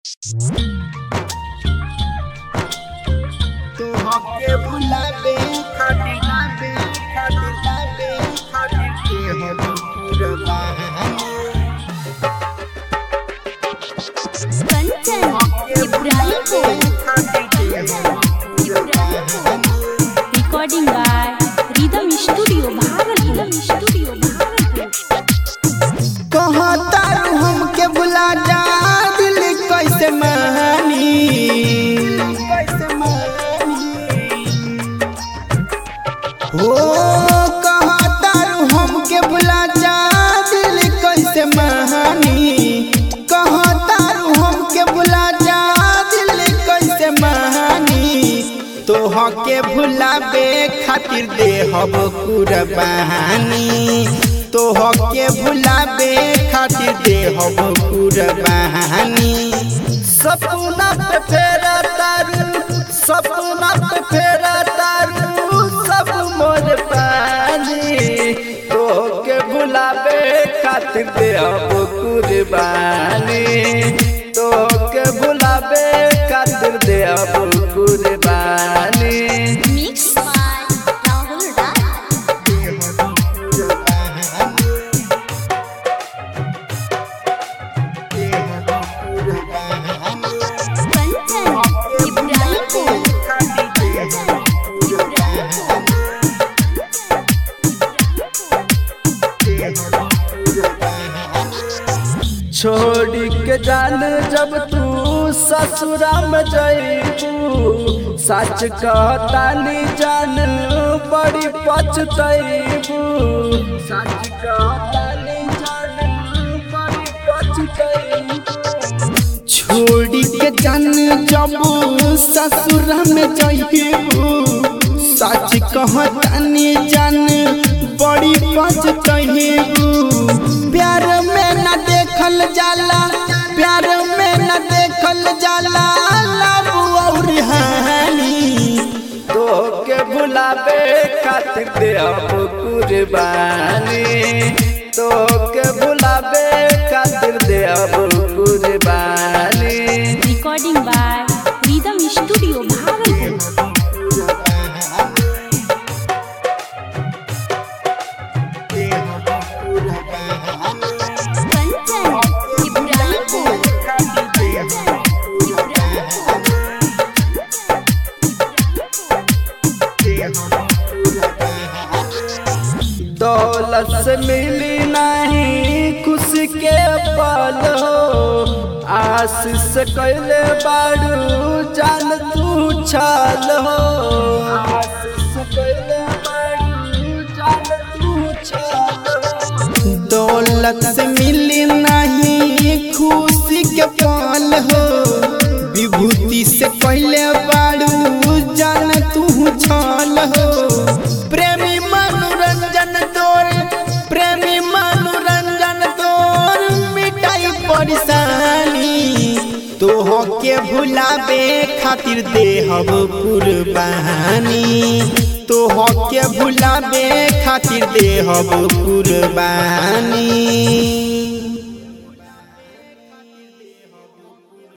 तोहके भुलाबे खातिर लाबे खातिर लाबे खातिर के हम कुर्बानी Kanchan Ibrahimpur recording by rhythm studio Bhagalpur studio Bhagalpur कहता हमके बुला जा दिल कैसे मानी हो कहता हमके बुला जा दिल कैसे मानी कहता हमके बुला जा दिल कैसे मानी तोहके भुलाबे खातिर देहब कुर्बानी तोहके भुलाबे खातिर देहब कुर्बानी सपना पे फेरा तारू सपना पे फेरा तारू सब मोर पानी तोहके भुलाबे खातिर देहब कुर्बानी तोहके भुलाबे खातिर देहब कुर्बानी मिक्स बाय राहुल राय कंचन इब्राहिमपुर छोड़ के जान जब तू ससुरा में जईबू सच कहतानी जान बड़ी पछतईबू सच कहतानी जान बड़ी पछतईबू छोड़ के जान जब ससुरा में जईबू सच कहतानी जान बड़ी पछतईबू प्यार में न देखल जाला प्यार में न देखल जाला लव और हानि तो के बुलावे खातिर दे अब कुर्बानी तो के बुलावे खातिर दे अब कुर्बानी recording by rhythm studio Bhagalpur Kanchan Ibrahimpur दौलत से मिली नहीं खुशी के पल हो आशीष से कैले बाड़ू जान तू छल हो आशीष से कैले बाड़ू जान तू छल हो दौलत से मिली नहीं खुशी के पल हो विभूति से कैले बाड़ू जान तू छल हो प्रेमी मनोरंजन तोर प्रेमी मनोरंजन तोर मिटाई परेशानी तोह के भुलाबे खातिर देहब कुर्बानी तोह के भुलाबे खातिर देहब कुर्बानी